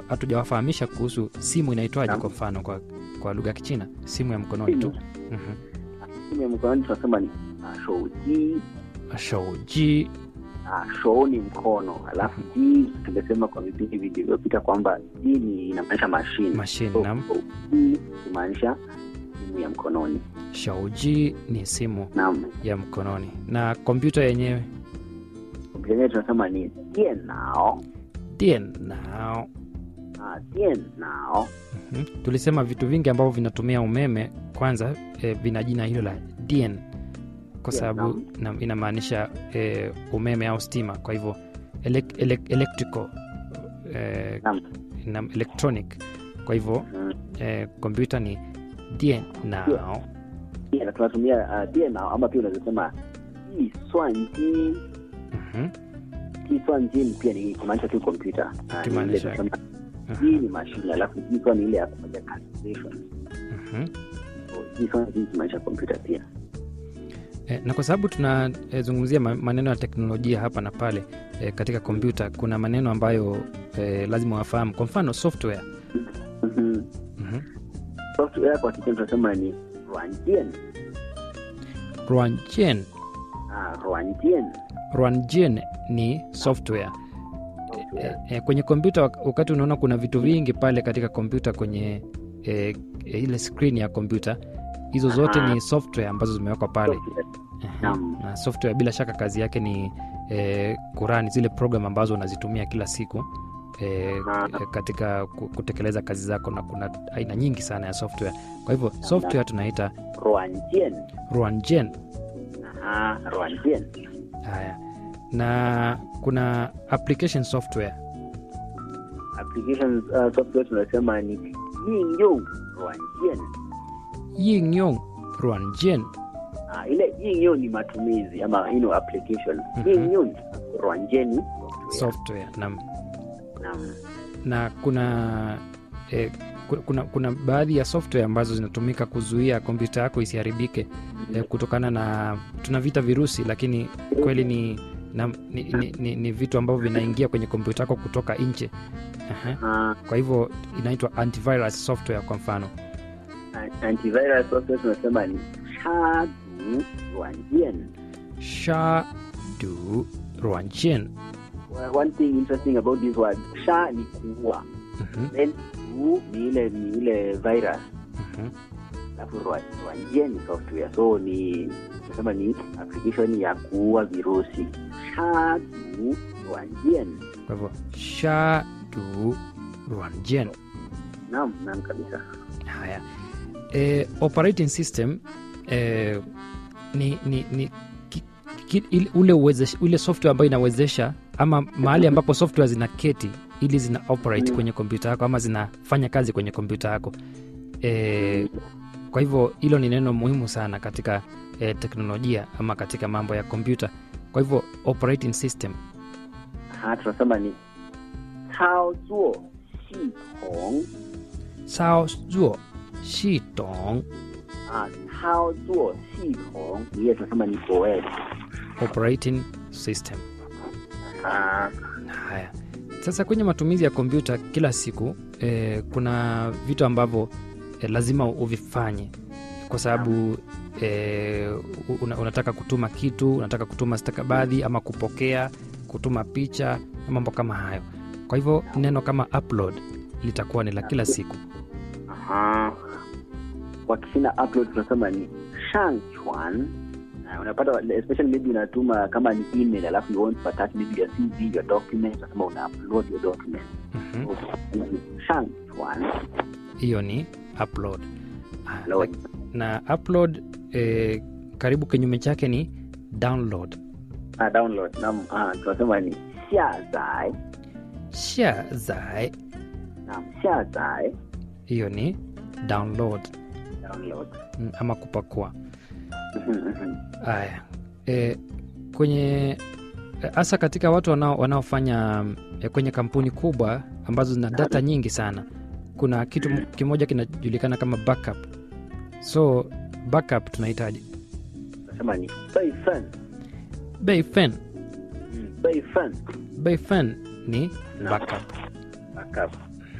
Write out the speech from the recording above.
hatujawafahamisha kuhusu simu inaitwaje Naam. kwa mfano kwa, kwa lugha ya kichina simu ya mkononi tu Simu. Mhm. simu ya mkononi tunasema ni ah, shouji shouji ah, shou ni mkono alafu ji tumesema kwa vipindi vilivyopita kwamba ji ni inamaanisha mashine mashine So, nam ji kumaanisha simu ya mkononi shauji ni simu naam ya mkononi na kompyuta yenyewe kompyuta yenyewe tunasema ni dienao dienao ah, dienao Mhm. tulisema vitu vingi ambavyo vinatumia umeme kwanza eh, vina jina hilo la dien kwa Yeah, sababu na, inamaanisha eh, umeme au stima kwa hivyo elec elec electrical eh, Naam. na electronic kwa hivyo Mm. eh, kompyuta ni dien nao Pia na tunatumia uh, dienao ama pia unaweza sema jiswanji Mhm. jiswanji ni pia ni kumaanisha tu kompyuta Ah, ni ile Kimaanisha- tunasema Mhm. hii ni mashine alafu jiswa ni ile ya kufanya calculation Mhm. So, jiswanji kimaanisha kompyuta pia Eh, na kwa sababu tunazungumzia ma- maneno ya teknolojia hapa na pale eh, katika kompyuta kuna maneno ambayo eh, lazima wafahamu kwa mfano software Mhm. Mhm. software kwa kichina tunasema ni ruanjian Ruanjian. ah, ruanjian Ruanjian ni software software. e, e, kwenye kompyuta wak- wakati unaona kuna vitu vingi pale katika kompyuta kwenye e, e, ile screen ya kompyuta hizo zote Aha. ni software ambazo zimewekwa pale Software. Ehe. Naam. na software bila shaka kazi yake ni e, kurani zile program ambazo unazitumia kila siku e, Aha. e, katika ku- kutekeleza kazi zako na kuna aina nyingi sana ya software kwa hivyo software tunaita ruanjian ruanjian ah, ruanjian haya na kuna application software applications uh, software tunasema ni yingyong ruanjian yingyong ruanjian ah, ile yingyong ni matumizi ama you know, application Mhm. yingyong ruanjian ni software nam naam na kuna eh, ku- kuna, kuna baadhi ya software ambazo zinatumika kuzuia kompyuta yako isiharibike eh, kutokana na tunavita virusi lakini kweli ni, na, ni, ni, ni, ni vitu ambavyo vinaingia kwenye kompyuta yako kutoka nje Aha. ah, kwa hivyo inaitwa antivirus software kwa mfano antivirus software tunasema ni shadu ruanjian shadu ruanjian Well, one thing interesting about this word sha ni kuua Mhm, then du ni ile ni ile virus mhm. alafu rwa- rwanjia ni software so ni nasema ni application ya kuua virusi shadu rwanjian kwa hivyo shadu ruanjian naam naam kabisa haya e, operating system e, ni, ni, ni ki, ki, ile- ule, uwezesha, ule software ambayo inawezesha ama mahali ambapo software zina keti ili zina operate Mm. kwenye kompyuta yako ama zinafanya kazi kwenye kompyuta yako e, kwa hivyo hilo ni neno muhimu sana katika e, teknolojia ama katika mambo ya kompyuta kwa hivyo operating system ha tunasema ni cao zuo xi tong sao zuo shi tong ah cao zuo xi tong ni ile tunasema ni OS operating system ah haya sasa kwenye matumizi ya kompyuta kila siku eh, kuna vitu ambavyo eh, lazima uvifanye kwa sababu eh, una, unataka kutuma kitu unataka kutuma stakabadhi ama kupokea kutuma picha na mambo kama hayo kwa hivyo neno kama upload litakuwa ni la kila siku Aha. Kwa Kichina upload tunasema ni shangchuan. Uh, unapata especially maybe unatuma kama ni email alafu you want to attach maybe your CV, your document, unasema una upload your document. Mhm. So, tunasema ni shangchuan. hiyo ni upload Ah, Upload. na upload eh, karibu kinyume chake ni download Ah, download. Naam, ah, tunasema ni xiazai. shazai Naam, xiazai. hiyo ni download Download. mm, ama kupakua Mhm, mhm. haya e, kwenye hasa katika watu wanao, wanaofanya e, kwenye kampuni kubwa ambazo zina data nyingi sana kuna kitu m- kimoja kinajulikana kama backup so backup tunahitaji Tunasema ni beifen. bayfen Mm, beifen. bayfen ni Naam. backup Backup.